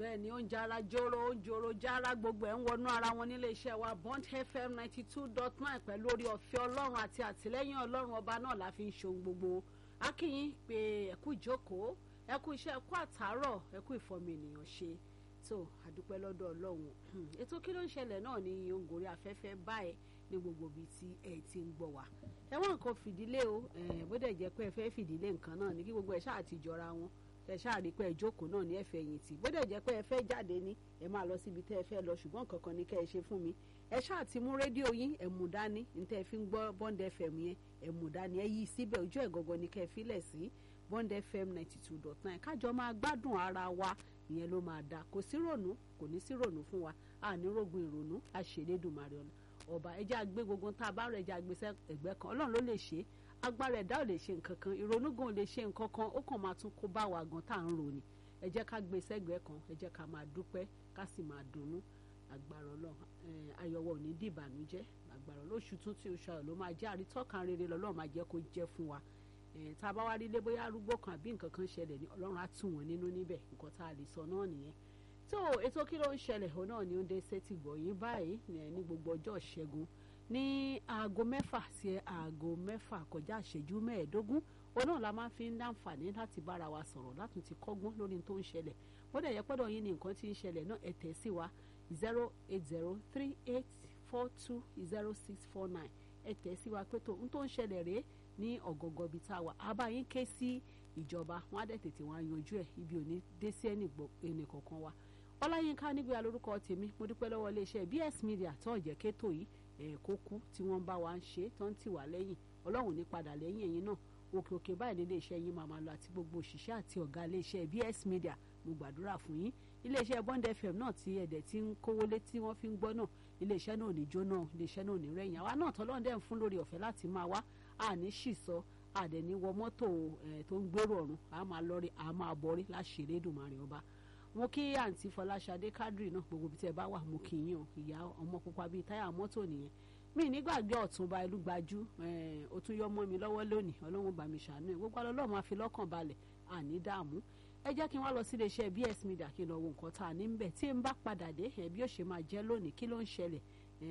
bẹ́ẹ̀ ni ó ń jara jóró ó ń joro jára gbogbo ẹ̀ ń wọnú ara wọn nílé iṣẹ́ wa bond fm ninety two dot nine pẹ̀lú orí ọ̀fẹ́ ọlọ́run àti àtìlẹ́yìn ọlọ́run ọba náà la fi ń ṣohun gbogbo akínyìn pé ẹ̀kú ìjókòó ẹ̀kú iṣẹ́ ẹ̀kú àtàárọ̀ ẹ̀kú ìfọ̀mù ènìyàn ṣe tó àdúpẹ́ lọ́dọ̀ ọlọ́run ètò kí ló ń ṣẹlẹ̀ náà ní òǹgòrí afẹ́fẹ́ báyìí ní gbogbo ibi tí ẹ ti ń gbọ́ wa ẹ wọ́n nǹkan fìdílé o bó dẹ̀ jẹ́ pé ẹ fẹ́ fìdílé nǹkan náà ní kí gbogbo ẹ̀ ṣáà ti jọra wọn ẹ ṣáà rí pé ẹ jókòó náà ní ẹ̀fẹ̀ yìí tì bó dẹ̀ jẹ́ pé ẹ fẹ́ jáde ní ẹ máa lọ síbi tẹ́ ẹ fẹ́ lọ ṣùgbọ́n kankan ní kẹ́ ẹ ṣe fún mi ẹ ṣáà ti mú rédíò yín ẹ mú dání ní tẹ́ ẹ fi ń gbọ́ bond fm yẹn ẹ mú dání ẹ yí síbẹ̀ ojú ẹ̀ gọ́gọ́ ní kẹ́ ẹ filẹ̀ sí bond fm ninety two dot nine kájọ máa gbádùn ara wa ìyẹn ló máa dáa kò sí rònú kò ní sí rònú fún wa àní rògùn ìrònú àṣèlédùmarè ọ̀nà ọba ẹjẹ́ àgbé gbogbo tá a bá rẹ̀ ẹjẹ́ àgbé ẹgbẹ́ kan ọlọ́run ló lè ṣe é agbára ẹ̀dá ò lè ṣe nǹkan kan ìrònú gan ò lè ṣe nǹkan kan ó kàn máa tún kó bá wa gan tá à ń ròní ẹ jẹ́ ká gbé sẹ́gbẹ̀ẹ́ kan ẹ jẹ́ ká máa dúpẹ́ ká sì máa dunnú agbára ọlọ́run ayọ̀wọ̀ ò ní dìbànújẹ́ agbára lóṣù tún tí oṣù ayọ̀ ló máa jẹ́ àrítọ́kan rere lọ́lọ́run máa jẹ́ kó jẹ́ fún wa tá a bá wá rí lé bóyá arúgbó kan àbí nǹkan kan ṣẹlẹ̀ ní ọlọ́run á tù wọ́n nínú níbẹ̀ nǹkan tá a lè sọ náà nìyẹn tó ètò kí ló ń ṣẹlẹ̀ òun náà ni ó ń dé sétí gbọ̀yìn báyìí ní gbogbo ọjọ́ ìṣẹ́gun ní aago mẹ́fà sí aago mẹ́fà kọjá ìṣẹ́jú mẹ́ẹ̀ẹ́dógún òun náà la máa fi ń dáǹfààní láti bára wa sọ̀rọ̀ láti ti kọ́gbọ́n lórí tó ń ṣẹlẹ̀ bóde yẹ pọ́dọ̀ yín ni nǹkan tí ń ṣẹlẹ̀ náà ẹ tẹ̀ sí wa zero eight zero three eight four two zero six four nine ẹ tẹ̀ sí wa pé tó ń tó ń ṣẹlẹ̀ rèé ní ọ̀gọ̀gọ̀ ibi tá a wà àbá yín ké sí ìjọba wọn á dẹ̀ tètè wọn yanjú ẹ̀ ibi ò ní dé sí ẹnì kọ̀ọ̀kan wa ọláyínká nígbà lórúkọ tèmi mo dúpẹ́ lọ́wọ́ iléeṣẹ́ bs media tó ọ̀jẹ̀ kétò yìí ẹ̀ kó kú tí wọ́n bá wa ń ṣe tó ń tì wá lẹ́yìn ọlọ́run ní padà lẹ́yìn ẹ̀yìn náà òkè òkè báyìí ní iléeṣẹ́ yín máa máa lọ àti gbogbo òṣìṣẹ́ àti ọ̀gá iléeṣẹ́ bs media mo gbàdúrà fún yín iléeṣẹ́ bond fm náà tí ẹ̀dẹ̀ tí ń kówó lé tí wọ́n fi ń gbọ́ náà iléeṣẹ́ náà ò ní jóná iléeṣẹ́ náà ò ní rẹ̀yìn àwa náà tọ́lọ́run dẹ̀ ń fún lórí ọ̀fẹ́ láti máa wá àní ṣìṣọ́ àdẹ̀ní wọ mọ́tò tó ń gbèrò ọ̀run a máa lọ́rí a máa bọ́rí láṣẹ̀rẹ́ Èdùmàrè ọba mo kí àǹtí Fọláṣadé Kádírì náà gbogbo bí tẹ bá wà mo kì í yàn ìyá ọmọ pupa bíi táyà mọ́tò nìyẹn mi nígbàgbé ọ̀túnba Ẹlúgbájú ó tún yọ mọ́ mi lọ́wọ́ lónìí ọlọ́run bá mi ṣàánú ẹ̀ gbogbo ọlọ́run máa fi lọ́kàn balẹ̀ àní dààmú ẹ jẹ́ kí n wá lọ sí iléeṣẹ́ BS Media kí n lọ wo nǹkan tá a ní bẹ̀ tí n bá padà dé ẹ̀ bí ó ṣe máa jẹ́ lónìí kí ló ń ṣẹlẹ̀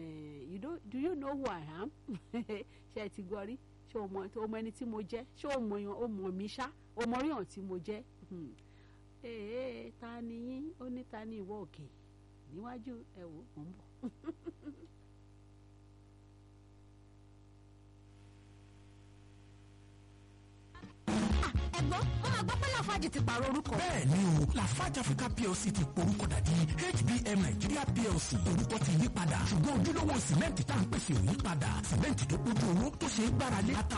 do you know who I am ṣe ẹ ti gbọ́ rí ṣé o mọ o mọ ẹni tí mo jẹ́ ṣé o mọ yan o mọ mi ṣá o mọ ríhàn tí mo jẹ́ ee ta ni yín ó ní ta ni ìwọ òkè níwájú ẹ wò ó ń bọ̀. ẹ̀gbọ́n wọn máa gbọ́ pé lafaji ti pààrọ̀ orúkọ. bẹ́ẹ̀ ni o lafarge africa plc ti porúkọ dàdí hbm nigeria plc orúkọ ti yí padà ṣùgbọ́n ojúlówó sìmẹ́ǹtì tá à ń pèsè ò yí padà sìmẹ́ǹtì tó kójú owó tó ṣe é gbáralé ata